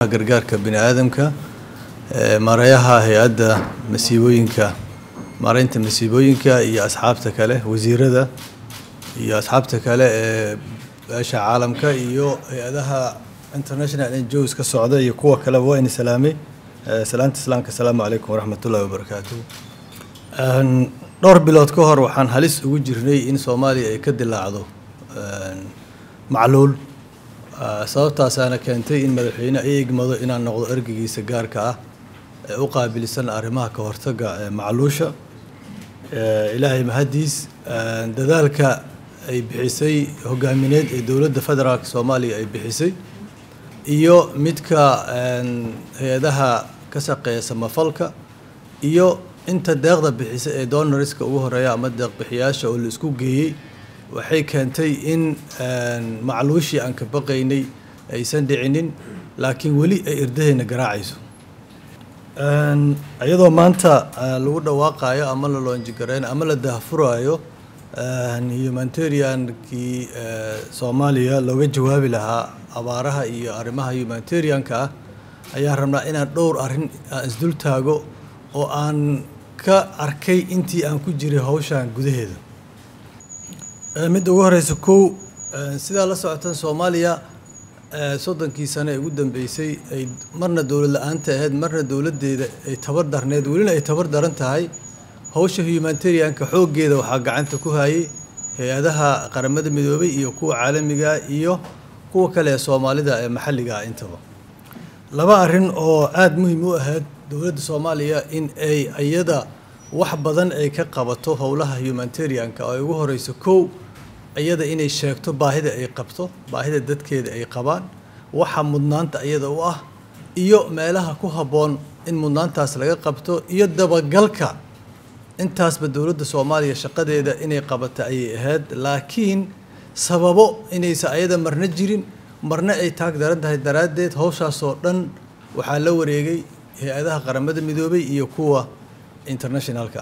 gargaarka bini aadamka maareeyaha hay-adda masiibooyinka maareynta masiibooyinka iyo asxaabta kale wasiirada iyo asxaabta kale ee beesha caalamka iyo hay-adaha international njos ka socda iyo kuwa kaleba waa ini salaamay salaanta islaamka asalaamu calaykum waraxmat ullahi wabarakaatu dhowr bilood ka hor waxaan halis ugu jirnay in soomaaliya ay ka dilaacdo macluul sababtaasaana keentay in madaxweyne ay egmado inaan noqdo ergeygiisa gaarka ah ee u qaabilsan arrimaha ka hortaga macluusha ilaahay mahadiis dadaalka ay bixisay hogaamineed ee dowladda federaalk soomaaliya ay bixisay iyo midka hay-adaha ka shaqeeya samafalka iyo inta deeqda bixisa ee donorska ugu horeeya ama deeqbixiyaasha oo la isku geeyey waxay keentay in macluushii aan ka baqaynay aysan dhicinin laakiin weli ay irdahayna garaacayso iyadoo maanta lagu dhawaaqayo ama la loonjigareynayo ama la dahfuraayo humanitariankii soomaaliya looga jawaabi lahaa abaaraha iyo arrimaha humanitarianka ah ayaan rabnaa inaan dhowr arrin aan isdul taago oo aan ka arkay intii aan ku jiray hawshan gudaheeda midda ugu horeysa kow sidaa la socotan soomaaliya soddonkii sane ee ugu dambeysay ay marna dowlad la-aanta ahayd marna dowladdeeda ay tabar darneed welina ay tabar daran tahay hawsha humanitarianka xooggeeda waxaa gacanta ku hayay hay-adaha qaramada midoobay iyo kuwa caalamiga iyo kuwa kale ee soomaalida ee maxalliga ah intaba laba arrin oo aada muhiim u ahayd dowladda soomaaliya in ay iyada wax badan ay ka qabato howlaha humanitarianka oo ay ugu horeyso kow iyada inay sheegto baahida ay qabto baahida dadkeeda ay qabaan waxa mudnaanta iyada u ah iyo meelaha ku habboon in mudnaantaas laga qabto iyo dabagalka intaasba dowladda soomaaliya shaqadeeda inay qabata ayay ahayd laakiin sababo inaysa ayada marna jirin marna ay taag daran tahay daraaddeed howshaasoo dhan waxaa la wareegay hay-adaha qaramada midoobay iyo kuwa internationalka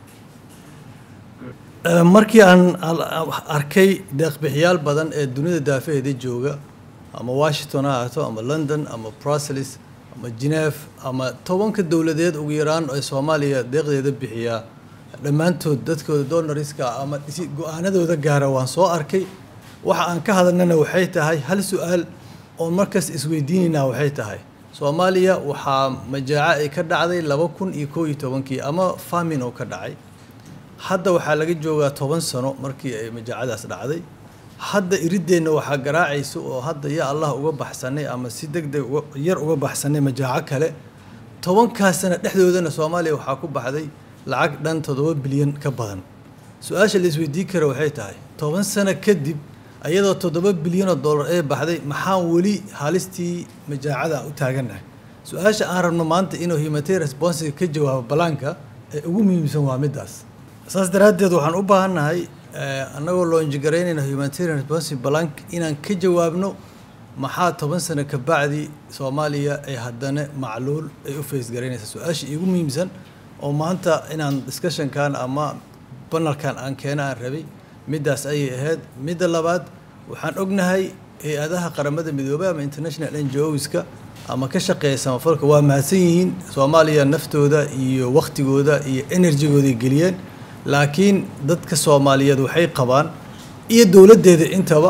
ah markii aan arkay deeqbixiyaal badan ee dunida daafaheeda jooga ama washington ha ahaato ama london ama brussels ama geneve ama tobanka dowladeed ugu yaraan ee soomaaliya deeqdeeda bixiyaa dhammaantood dadkooda donoriska ama go-aanadooda gaara waan soo arkay waxa aan ka hadalnana waxay tahay hal su-aal oon markaas isweydiinaynaa waxay tahay soomaaliya waxaa majaaco ay ka dhacday laba kun iyo koo iyo tobankii ama famin oo ka dhacay hadda waxaa laga joogaa toban sano markii ay majaacadaas dhacday hadda irideenna waxaa garaacaysa oo hadda ya allah uga baxsanay ama si deg deg yar uga baxsanay majaaco kale tobankaas sana dhexdoodana soomaaliya waxaa ku baxday lacag dhan toddoba bilyan ka badan su-aasha la isweydiin kara waxay tahay toban sano kadib iyadoo toddoba bilyanoo dollar ee baxday maxaan weli halistii majaacada u taagannahay su-aasha aan rabno maanta inuu humanitarian responsiga ka jawaabo balaanka ee ugu muhiimsan waa middaas saas daraaddeed waxaan u baahannahay annagoo loonjigaraynayna humanitarian responsive balank inaan ka jawaabno maxaa toban sano ka bacdi soomaaliya ay haddana macluul ay u faysgaraynaysaa su-aasha iigu muhiimsan oo maanta inaan discussionkan ama banalkan aan keena aan rabay middaas ayay ahayd midda labaad waxaan ognahay hay-adaha qaramada midoobay ama international ngoska ama ka shaqeeya samafalka waa mahadsan yihiin soomaaliya naftooda iyo waktigooda iyo enerjigooday geliyeen laakiin dadka soomaaliyeed waxay qabaan iyo dowladdeeda intaba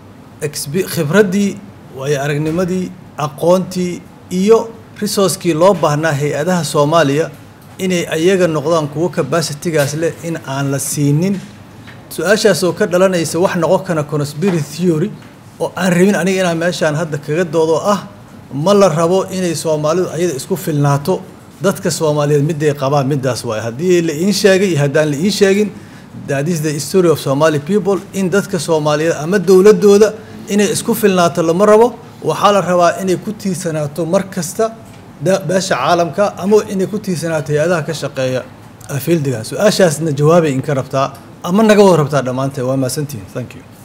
khibraddii waayo aragnimadii aqoontii iyo resourcekii loo baahnaa hay-adaha soomaaliya inay ayaga noqdaan kuwo capacitigaas leh in aan la siinin su-aashaas oo ka dhalanaysa wax noqon kana conspiracy theory oo aan rabin aniga inaan meeshaan hadda kaga doodo ah ma la rabo inay soomaalidu ayada isku filnaato dadka soomaaliyeed miday qabaan middaas waaye haddii la iin sheegay iyo haddaan la iin sheegin that is the story of somali people in dadka soomaaliyeed ama dowladdooda inay isku filnaato lama rabo waxaa la rabaa inay ku tiirsanaato mar kasta beesha caalamka ama inay ku tiirsanaato hay-adaha ka shaqeeya fieldiga su-aashaasna jawaabay inka rabtaa ama naga wada rabtaa dhammaanteed waa mahadsantihin thank you